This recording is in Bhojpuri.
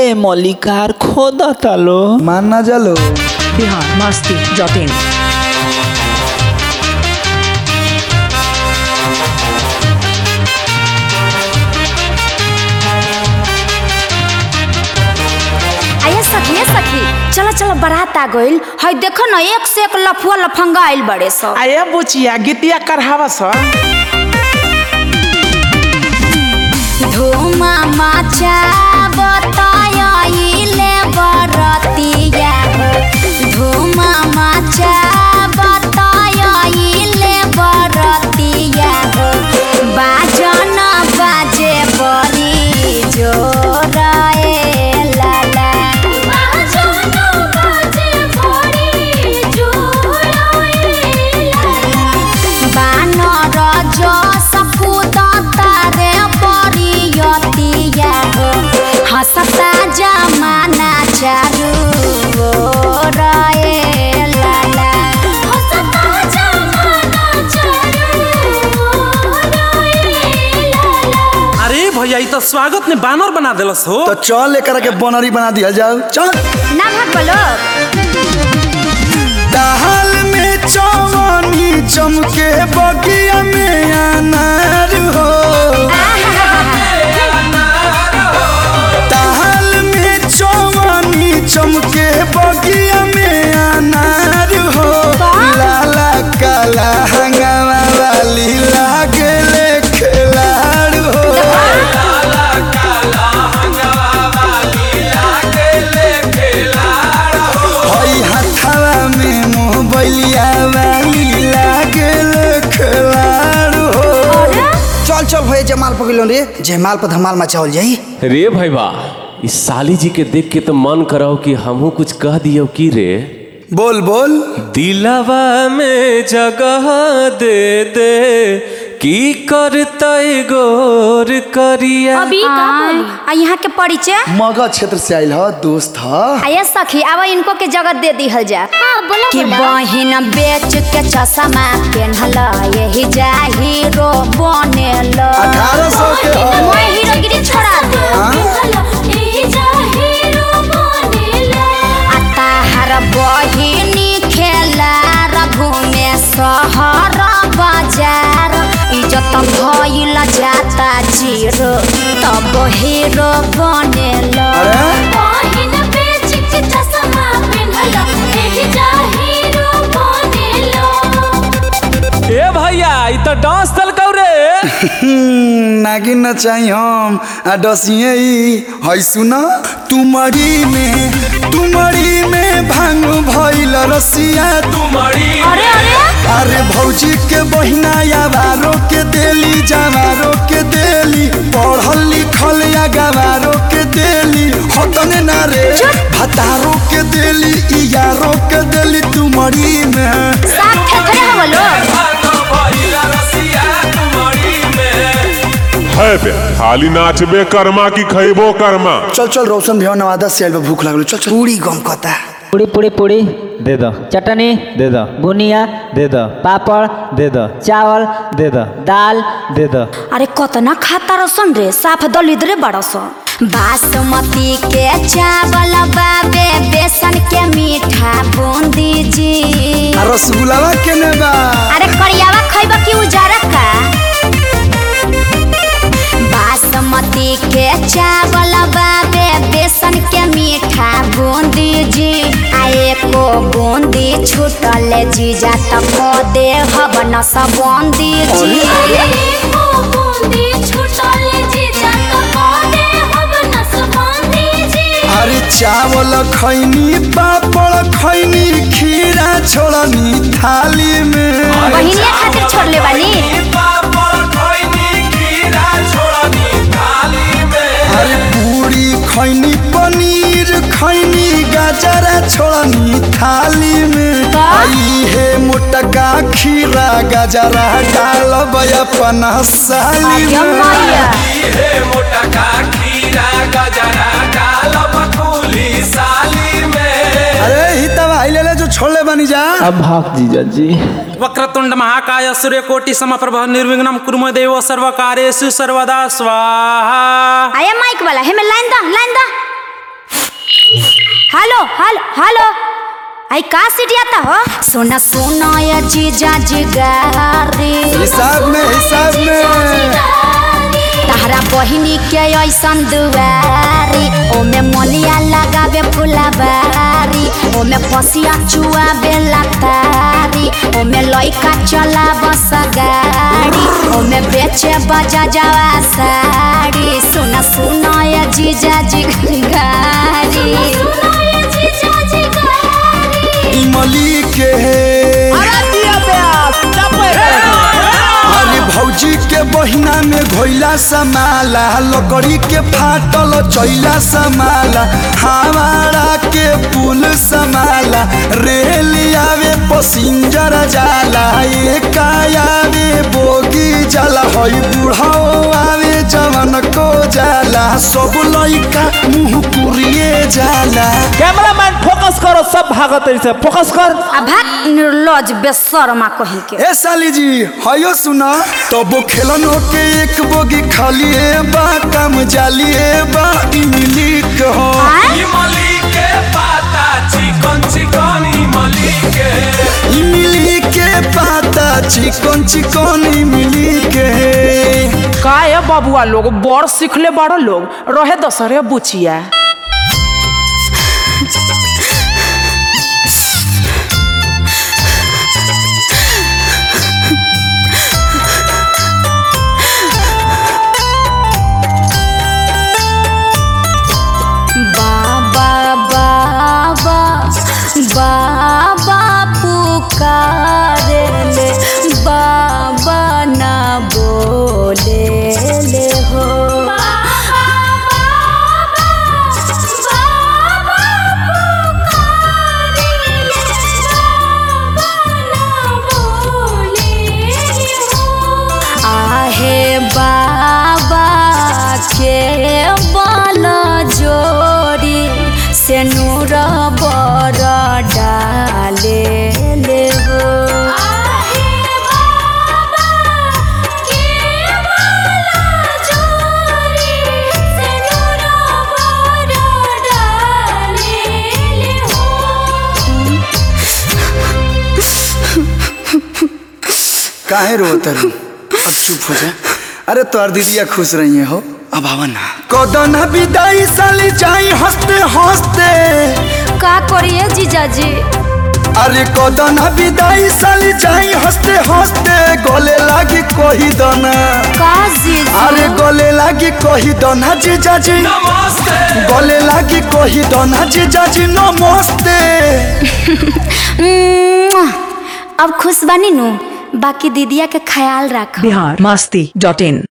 ए मलिकार खोदा तालो मान ना जालो बिहार मस्ती डॉट इन आये सखी ए सखी चलो चलो बारात आ गइल हई देखो न एक से एक लफुआ लफंगा आइल बड़े सब आया बुचिया गीतिया करहावा स धूमा माचा बताइले बरतिया धूमा माचा बताइले बरतिया बाजन बाजे बड़ी जोर ए लाला बाजन बाजे बड़ी जोर ए लाला बानर जस कुदतारे परियतिया हो हसता जमाना चारू ओर ए लाला हसता जमाना चारू ओर ए लाला अरे भैया ई तो स्वागत ने बानर बना देलस हो तो चल लेकर के बनरी बना दिया जाओ चल ना भाग बोलो दाल में चवनी चमके बगिया में अनार हो दाल में चवनी चमके बगिया में अनार हो लाला काला हंगामा वाली लागले खिलाड़ हो हई हथवा में मोहबलिया वाली लागल खिलाड़ हो चल चल भैया जमाल पकड़ रे जयमाल पर धमाल मचाओल जाई रे भाई बा इस साली जी के देख के तो मन कराओ कि हमहू कुछ कह दियो की रे बोल बोल दिलवा में जगह दे दे की करतै गोर करिया अभी आ यहाँ के परिचय मगध क्षेत्र से आयल ह दोस्त ह आये सखी अब इनको के जगत दे दिहल जा कि बहिन बेच के चश्मा पेन्हल यही जा हीरो बनेल अठारह सौ के ह। मैं हीरोगिरी छोड़ा दे आ ताहर बहिनी खेला रघु में शहर बाजार इज्जत भइल जाता जीरो तब हीरो बनेल बहिन बेच के चश्मा पेन्हल एही जा हीरो बनेल ए भैया ई तो डांस दल कौ रे हम्म, नागिन न चाहिए हम आ डसिए ई हई सुन तुमरी में तुमरी में भांग भइल रसिया तुम्हारी अरे अरे अरे भौजी के बहिना यावारो के देली जवारो के देली पढ़ल लिखल या गवारो के देली हतने ना रे भतारो के देली ई यारो के देली तुमरी में साथ थेथरे हो लोग है बे खाली नाचबे कर्मा की खैबो कर्मा चल चल रोशन भैया नवादा से आइल बा, भूख लागल चल चल पूरी गम कता पूड़ी पूड़ी पूड़ी दे दो चटनी दे दो बुनिया दे दो पापड़ दे दो चावल दे दो दाल दे दो अरे कतना खाता रसन रे साफ दलिद्रे बड़स बासमती के चावल बाबे बेसन के मीठा बूंदी जी आ रसगुल्लावा केने बा अरे करियावा खैब की उजारा का बासमती के चावल बाबे बेसन के मीठा बूंदी जी आ एको बूंदी छूटल जीजा त को दे हब न सबूंदी जी एको बूंदी छूटल जीजा त को दे हब न सबूंदी जी अरे चावल खैनी पापड़ खैनी खीरा छोड़नी थाली में बहिनिया खातिर छोड़ले बानी अरे पूरी खैनी पनीर खैनी गाजरा छोड़नी थाली में आई हे मोटका खीरा गाजरा डालब अपन साली अरे में मैया अरे ही तब आई ले ले जो छोड़ले बनी जा अब भाग जीजा जी वक्रतुंड महाकाय सूर्यकोटि समप्रभ निर्विघ्नम कुर्म देव सर्वकार्येषु सर्वदा स्वाहा आया माइक वाला हेमे लाइन दा लाइन दा हेलो हेलो हेलो आई का सीढ़ियाता हो सोना सोना ये जीजा जिगारी हिसाब में हिसाब में तहरा बहिनी के ऐसन दुआरी ओमे मलिया लगावे फुलबारी ओमे पसिया चुआवे लतारी ओमे लइका चला बस गाड़ी ओमे बेचे बजा जावा साड़ी सुना सुना ये जीजा जी गारी इमली के अरे भौजी के बहिना में घोइला समाला लकड़ी के फाटल चैला समाला हमारा के पुल समाला रेल आवे पसिंजर जाला एक आवे बोगी जाला हई बुढ़ाओ आवे जवन को जाला सब लइका मुंह पुरिए जाला कैमरामैन फोकस करो सब भागत रही से फोकस कर अभाग निर्लज बेशर्मा कही के ए साली जी हयो सुना तबो खेलनो के एक बोगी खाली ए बा काम जाली ए बा इमली के हो इमली के पाता चिकन चिकन इमली के इमली के पाता चिकन चिकन इमली के का है बबुआ लोग बड़ सीखले बड़ लोग रहे दसरे बुचिया बाबा बाबा बाबा पुकारे ले बाबा ना बोले ले हो आहे बाबा के बल जोड़ी से नूर बर डाले ले हो काहे रो तरु अब चुप हो जा अरे तोर दीदिया खुश रही है हो अब आवा ना कदन विदाई साली जाई हंसते हंसते का करिए जीजाजी अरे कदन विदाई साली जाई हंसते हंसते गले लागी कोही दना का जीजू अरे गले लागी कोही दना जीजा जी गले लागी कोही दना जीजा जी नमस्ते उम्म, अब खुश बनी नू बाकी दीदिया के ख्याल रख बिहार मस्ती डॉट इन